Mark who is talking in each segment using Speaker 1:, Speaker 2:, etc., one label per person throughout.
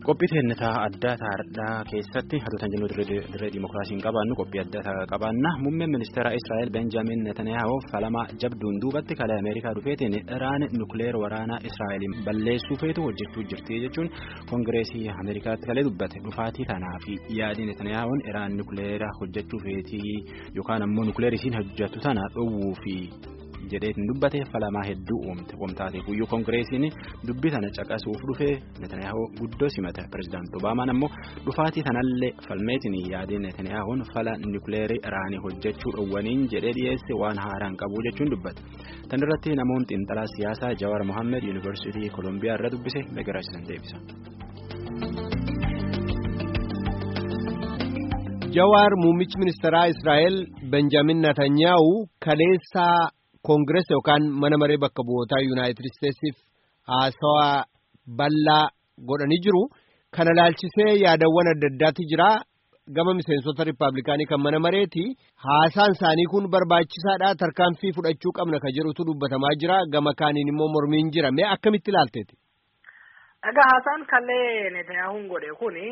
Speaker 1: Qophii teennetaa addaa taa'aadhaa keessatti hatotan jennu dirree dimookiraasiin qabaannu qophii addaa qabaanna muummeen ministeera Israa'el Benjaamin Netanyaahoo falamaa jabduun duubatti kalee Ameerikaa dhufeetiin Iraan nukleer waraanaa Israa'eliin balleessuu feetu hojjechuu jirti jechuun koongireesii Ameerikaatti kalee dubbate dhufaatii tanaa fi yaadii Netaniyaahoon Iraan nukleera hojjechuu feetii yookaan ammoo nukleer isiin hojjettu tana dhowwuu fi. jedheetiin dubbate falamaa hedduu uumte wamtaatee guyyuu koongireesiin dubbii tana caqasuuf dhufee netanyaahoo guddoo simate pirezidaanti obaamaan ammoo dhufaatii tanallee falmeetiin yaadii netaniyaahoon fala nukleerii iraanii hojjechuu dhowwaniin jedhee dhiyeesse waan haaraan qabu jechuun dubbate tan irratti namoonni xiinxalaa siyaasaa jawaar mohaammed yuunivarsiitii koolombiyaa irra dubbise megaraasisan deebisa.
Speaker 2: jawaar muummichi ministeeraa israa'el benjaamin netanyaa'u kaleessaa. koongirees yookaan mana maree bakka bu'ootaa yuunaayitid isteetsiif haasawaa bal'aa godhanii jiru kana laalchisee yaadawwan adda addaati jira gama miseensota riippaabilikaanii kan mana mareeti haasaan isaanii kun barbaachisaadha tarkaanfii fudhachuu qabna ka jedhutu dubbatamaa jira gama kaaniin immoo mormiin jira mee akkamitti ilaalteeti.
Speaker 3: Egaa haasaan kallee Netanyahuun godhe kuni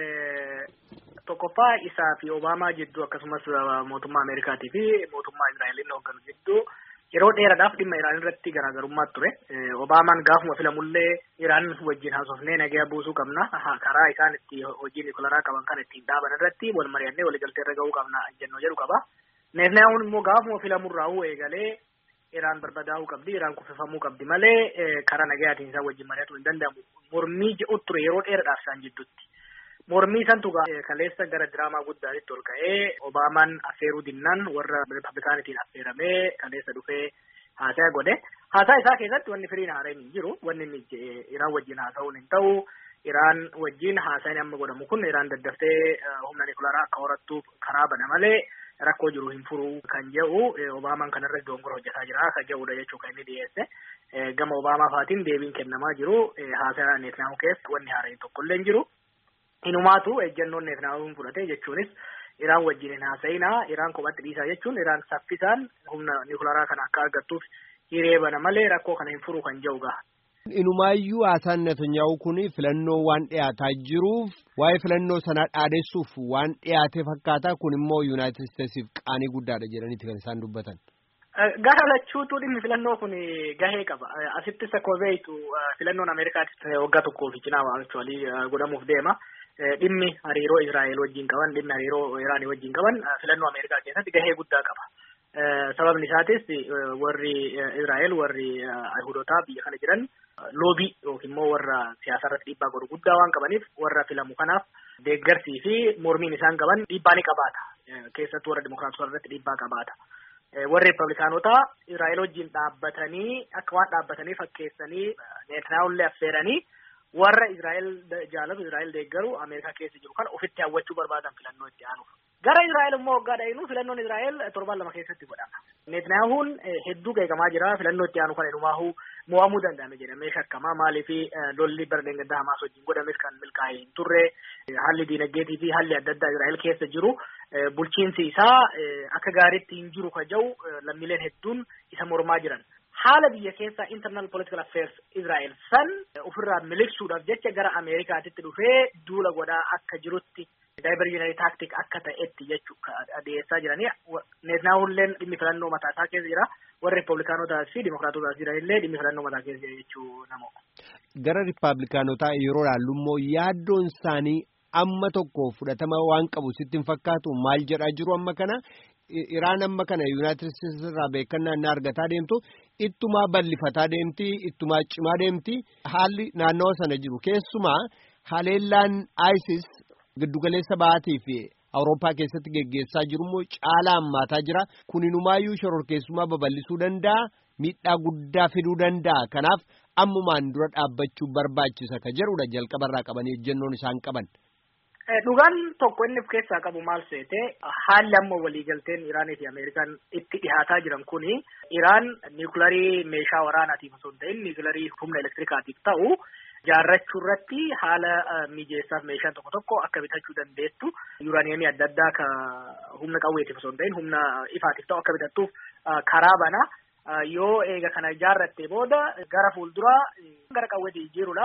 Speaker 3: tokkoffaa isaa fi Obaamaa jidduu akkasumas mootummaa Ameerikaatii fi mootummaa Israa'eliin hoogganu jidduu. yeroo dheeraadhaaf dhimma Iraan irratti garaagarummaa ture. Obaamaan gaafuma filamullee Iraan wajjin haasofnee nagaa buusuu qabna. Karaa isaan itti hojii nikolaraa qaban kan ittiin dhaaban irratti wal mari'annee waliigaltee irra gahuu qabna jennoo jedhu qaba. Netanyahuun immoo gaafuma filamurraa eegalee Iraan barbadaa'uu qabdi, Iraan kuffifamuu qabdi malee karaa nagayaatiin isaan wajjin mari'atuu hin danda'amu. Mormii jedhu ture yeroo dheeraadhaaf isaan jidduutti. Mormii santu kaleessa gara diraamaa guddaatti ol ka'ee Obaamaan affeeruu dinnaan warra Riippablikaanitiin affeeramee kaleessa dhufee haasaa godhe. Haasaa isaa keessatti wanni firiin haaraan hin jiru. Wanni inni Iraan wajjin haasa'uun hin ta'u. Iraan wajjin haasaan amma godhamu kun Iraan daddaftee humna nikularaa akka horattuuf karaa bana malee rakkoo jiru hin furu kan jedhu Obaamaan kanarra dongora hojjetaa jira kan jedhudha jechuudha kan inni dhiyeesse. Gama Obaamaa faatiin deebiin kennamaa jiru. Haasaa Netanyahu keessa wanni haaraan tokkollee hin jiru. Inumaatu ejjennoon Netanyahuun fudhate jechuunis Iraan wajjin hin haasa'inaa Iraan kophatti dhiisaa jechuun Iraan saffisaan humna nikularaa kana akka argattuuf hiree bana malee rakkoo kana hin furu kan jedhu gaha.
Speaker 2: Inumaayyuu haasaan Netanyahu kun filannoo waan dhiyaataa jiruuf waa'ee filannoo sanaa dhaadessuuf waan dhiyaate fakkaata kun immoo Yuunaayitid Isteetsiif qaanii guddaadha jedhaniiti kan isaan dubbatan.
Speaker 3: Gara lachuutu dhimmi filannoo kun gahee qaba. Asittis akkuma beektu filannoon Ameerikaattis waggaa tokkoof cinaa actually godhamuuf deema. Dhimmi hariiroo Israa'el wajjin qaban dhimmi hariiroo Iraanii wajjin qaban filannoo Ameerikaa keessatti gahee guddaa qaba. Sababni isaatis warri Israa'el warri Ayihudotaa biyya kana jiran loobii yookiin immoo warra siyaasa irratti dhiibbaa godhu guddaa waan qabaniif warra filamu kanaaf deeggarsii fi mormiin isaan qaban dhiibbaa ni qabaata. Keessattuu warra Dimookiraatota irratti dhiibbaa qabaata. warri Riippablikaanotaa Israa'el wajjin dhaabbatanii akka waan dhaabbatanii fakkeessanii Netanyaahullee affeeranii warra Israa'el jaalatu Israa'el deeggaru Ameerikaa keessa jiru kan ofitti hawwachuu barbaadan filannoo itti aanuuf. Gara Israa'el immoo waggaa dhayinu filannoon Israa'el torban lama keessatti godhama. Netanyahuun hedduu qeeqamaa jira filannoo itti aanu kan inumaahu mo'amuu danda'ame jedhamee shakkamaa maaliif lolli bara deengaddaa Hamaas wajjin godhames kan milkaa'ee hin turre haalli diinagdeetii fi haalli adda addaa Israa'el keessa jiru bulchiinsi isaa akka gaariitti hin jiru ka jiru lammiileen hedduun isa mormaa jiran. Haala biyya keessaa internal political affairs Israa'el san ofirraa miliqsuudhaaf jecha gara Ameerikaatitti dhufee duula godhaa akka jirutti diversionary tactic akka ta'etti jechuudha dhiyeessaa jiranii. Netanyaahulleen dhimmi filannoo mataa isaa keessa jira. Warri Riippablikaanotaas fi Dimookiraatotaas jiranillee dhimmi filannoo mataa keessa jira jechuu namoo.
Speaker 2: Gara Riippablikaanotaa yeroo ilaallu immoo yaaddoon isaanii amma tokko fudhatama waan qabu sitti hin fakkaatu maal jedhaa jiru amma kana. Iraan amma kana Yuunaayitid Isteetsi irraa beekannaa inni argataa deemtu ittumaa bal'ifataa deemti ittumaa cimaa deemti haalli naannawa sana jiru keessumaa haleellaan ISIS giddugaleessa ba'aatii fi Awurooppaa keessatti geggeessaa jiru immoo caalaa hammaataa jira kuninumaayyuu shororkeessummaa babal'isuu danda'a miidhaa guddaa fiduu danda'a kanaaf ammumaan dura dhaabbachuu barbaachisa ka jedhudha jalqabarraa qabanii ejjennoon isaan qaban.
Speaker 3: Dhugaan tokko inni of keessaa qabu maal seete haalli amma waliigalteen Iraanii fi Ameerikaan itti dhihaataa jiran kuni Iraan niwukilarii meeshaa waraanaatiif osoo hin ta'in niwukilarii humna elektirikaatiif ta'u jaarrachuu irratti haala mijeessaaf meeshaan tokko tokko akka bitachuu dandeettu yuuraaniyeemii adda addaa ka humna qawweetiif osoo hin ta'in humna ifaatiif ta'u akka bitattuuf karaa bana yoo eega kana jaarratte booda gara fuulduraa gara qawweetii jijjiiruudhaaf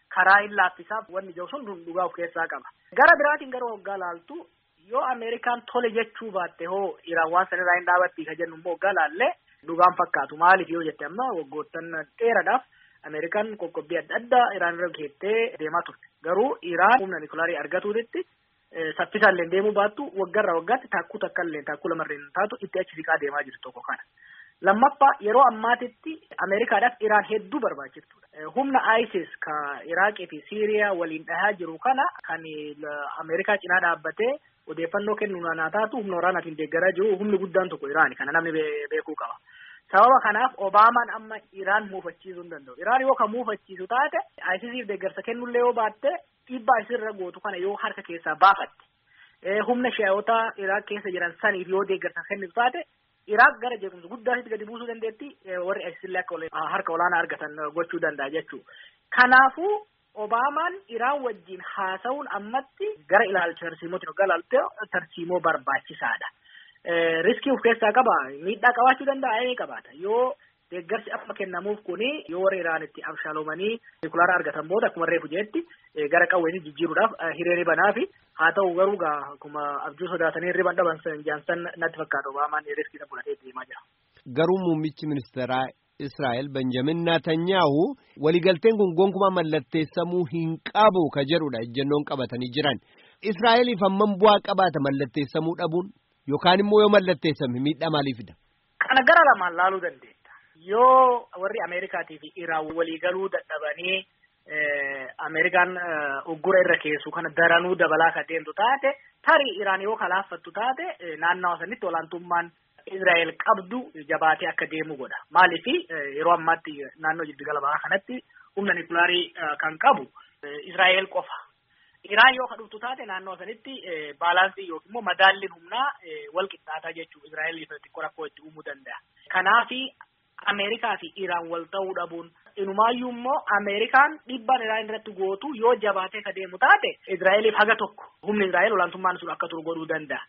Speaker 3: karaa hin laaffisaaf wanni jiru sun dhugaa of keessaa qaba. Gara biraatiin gara waggaa laaltu yoo Ameerikaan tole jechuu baatte hoo Iraan waan sanirraa hin dhaabatti ka jennu immoo waggaa laallee dhugaan fakkaatu maaliif yoo jette amma waggoottan dheeraadhaaf Ameerikaan qoqqobbii adda addaa Iraan irra geettee deemaa turte. Garuu Iraan humna nikulaarii argatuutitti saffisaan illee deemuu baattu waggarraa waggaatti taakkuu takka illee taakkuu lamarreen taatu itti achi siqaa deemaa jirtu tokko kana. Lammaffaa yeroo ammaatitti Ameerikaadhaaf Iraan hedduu barbaachiftuudha. Humna ISIS ka Iraaqii fi Siiriyaa waliin dhahaa jiru kana kan Ameerikaa cinaa dhaabbatee odeeffannoo kennu naa taatu humna waraanaatiin deeggaraa jiru humni guddaan tokko Iraani kana namni beekuu qaba. Sababa kanaaf Obaamaan amma Iraan muufachiisuu hin danda'u. Iraan yoo kan muufachiisu taate ISISiif deeggarsa kennullee yoo baatte dhiibbaa isirra gootu kana yoo harka keessaa baafatte. Humna shi'aayotaa Iraaq keessa jiran saniif yoo deeggarsa kennitu taate Iraaq gara jeequmsa guddaatti gadi buusuu dandeetti warri ISISillee akka harka olaanaa argatan gochuu danda'a jechuudha. Kanaafuu Obaamaan Iraan wajjin haasa'uun ammatti gara ilaalcha tarsiimootiin hoggaa ilaalte tarsiimoo barbaachisaadha. Riskii of keessaa qaba miidhaa qabaachuu danda'a ni qabaata yoo deeggarsi amma kennamuuf kuni yoo warri Iraanitti abshaaloomanii nikulaara argatan booda akkuma reefu jeetti gara qawweetii jijjiiruudhaaf hiriirri banaa fi haa ta'u garuu gaa akkuma abjuu sodaatanii riban dhaban jaansan natti fakkaata Obaamaan riskii fudhatee deemaa jira.
Speaker 2: Garuu muummichi ministeeraa Israa'el Benjamin Naatanyaahu waliigalteen kun gonkumaa mallatteessamuu hin qabu ka jedhudha ejjennoon qabatanii jiran. Israa'eliif hammam bu'aa qabaata mallatteessamuu dhabuun yookaan immoo yoo mallatteessame miidhaa maalii fida?
Speaker 3: Kana gara lamaan laaluu dandeenya. Yoo warri Ameerikaatii fi Iraan waliigaluu dadhabanii Ameerikaan uggura irra keessu kana daranuu dabalaa ka deemtu taate tarii Iraan yoo kalaaffattu taate naannawa sanitti olaantummaan Israa'el qabdu jabaatee akka deemu godha. Maaliif yeroo ammaatti naannoo jiddugala bahaa kanatti humna nikulaarii kan qabu Israa'el qofa. Iraan yoo kadhuftu taate naannoo sanitti baalaansii yookiin immoo madaalliin humnaa wal qixxaataa jechuun Israa'eliif xiqqoo rakkoo itti uumuu danda'a. Kanaafi Ameerikaa fi Iraan wal ta'uu dhabuun inumaayyuu immoo Ameerikaan dhiibbaan Iraan irratti gootu yoo jabaatee ka deemu taate Israa'eliif haga tokko humni Israa'el olaantummaan sun akka turu godhuu danda'a.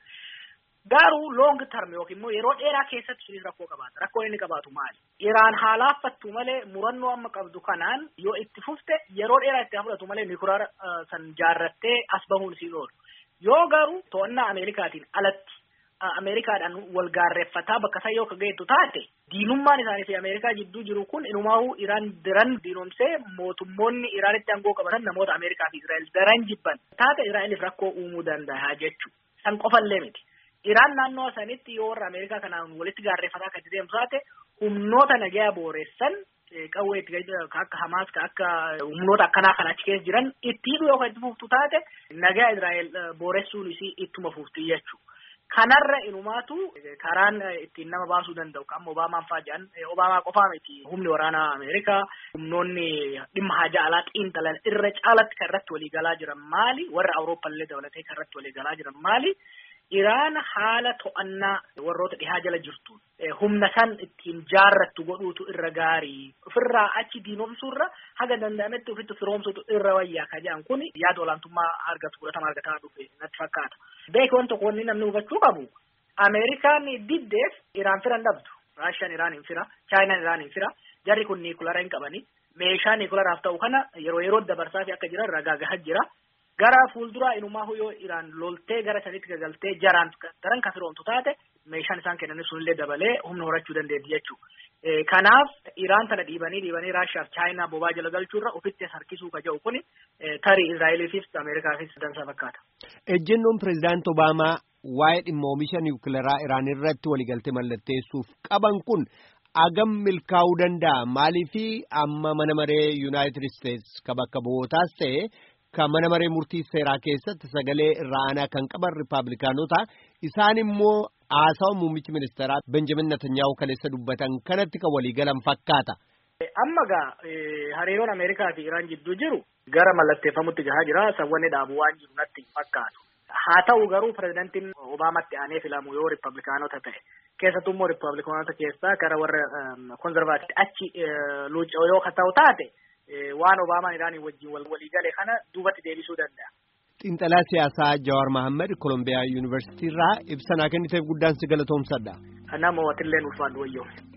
Speaker 3: Garuu long term yookiin immoo yeroo dheeraa keessatti sunis rakkoo qabaata. Rakkoo inni qabaatu maali? Iraan haalaafattu malee murannoo amma qabdu kanaan yoo itti fufte yeroo dheeraa itti fudhatu malee nikulaara san jaarrattee as bahuun siin oolu. Yoo garuu to'annaa Ameerikaatiin alatti Ameerikaadhaan wal gaarreeffataa bakka isaa yoo geettu taate diinummaan isaanii fi Ameerikaa jidduu jiru kun inumaa'uu Iraan daran diinomsee mootummoonni Iraanitti aangoo qabatan namoota Ameerikaa fi Israa'el daran jibban taate Israa'eliif rakkoo uumuu danda'a jechuudha. San qofallee miti. Iraan naannoo sanitti yoo warra Ameerikaa kanaan walitti gaarreeffataa kan deemtu taate humnoota nagaa booressan qawwee itti akka Hamaas akka humnoota akkanaa kan achi keessa jiran itti hidhuu yoo itti fuftu taate nagaa Israa'el booressuun isii ittuma fufti jechuudha. Kanarra inumaatu karaan ittiin nama baasuu danda'u kan Obaamaan fa'aa jedhan Obaamaa qofaa miti humni waraanaa Ameerikaa humnoonni dhimma haja alaa xiinxalan irra caalatti kan irratti waliigalaa jiran maali warra Awurooppallee dabalatee kan irratti waliigalaa jiran maali Iraan haala to'annaa warroota dhihaa jala jirtu humna san ittiin jaarrattu godhuutu irra gaarii ofirraa achi diinomsuurra haga danda'ametti ofitti firoomsutu irra wayyaa ka jedhan kun yaada olaantummaa argatu fudhatama argataa dhufe natti fakkaata. Beeki wanti tokko wanni namni hubachuu qabu Ameerikaan diddeef Iraan firan dhabdu. Raashiyaan Iraan hin fira, Chaayinaan Iraan hin fira, jarri kun niikulara hin qabani. Meeshaa niikularaaf ta'u kana yeroo yeroo dabarsaa fi akka jiran ragaa gahaa jira. Gara fuulduraa inumaa yoo Iraan loltee gara sanitti gagaltee jaraan daran kan firoomtu taate meeshaan isaan kennanis sunillee dabalee humna horachuu dandeetti jechuudha. Kanaaf Iraan tana dhiibanii dhiibanii Raashiyaaf Chaayinaa bobaa jala galchuurra ofitti harkisuu ka jedhu kuni tarii Israa'eliifis Ameerikaafis dansa fakkaata.
Speaker 2: Ejjennoon pirezidaant Obaamaa waa'ee dhimma oomisha niwukilaraa Iraan irratti waliigaltee mallatteessuuf qaban kun agam milkaa'uu danda'a maaliifi amma mana maree Yuunaayitid Isteets ka bakka bu'ootaas ta'e kan mana maree murtii seeraa keessatti sagalee irra aanaa kan qaban Rippaabilikaanota isaan immoo haasawa muummichi ministeeraa Benjamin Netanyaa'u kaleessa dubbatan kanatti kan waliigalan fakkaata.
Speaker 3: Amma gaa hariiroon Ameerikaa fi Iraan jidduu jiru gara mallatteeffamutti gahaa jira sawwanni dhaabu waan jiru natti fakkaatu. Haa ta'u garuu pirezidantiin Obaamatti aanee filamu yoo Rippaabilikaanota ta'e keessattuu immoo Rippaabilikaanota keessaa gara warra konzervaatiitti achi luuca'u yoo ta'u taate waan Obaamaan Iraanii wajjin waliigale kana duubatti deebisuu danda'a.
Speaker 2: Xiinxalaa siyaasaa Jawaar Mohaammed Kolombiyaa Yuunivarsiitii irraa ibsa naa kenniteef guddaan si galatoomsadha.
Speaker 3: Nama watilleen ulfaadhu wayyoo.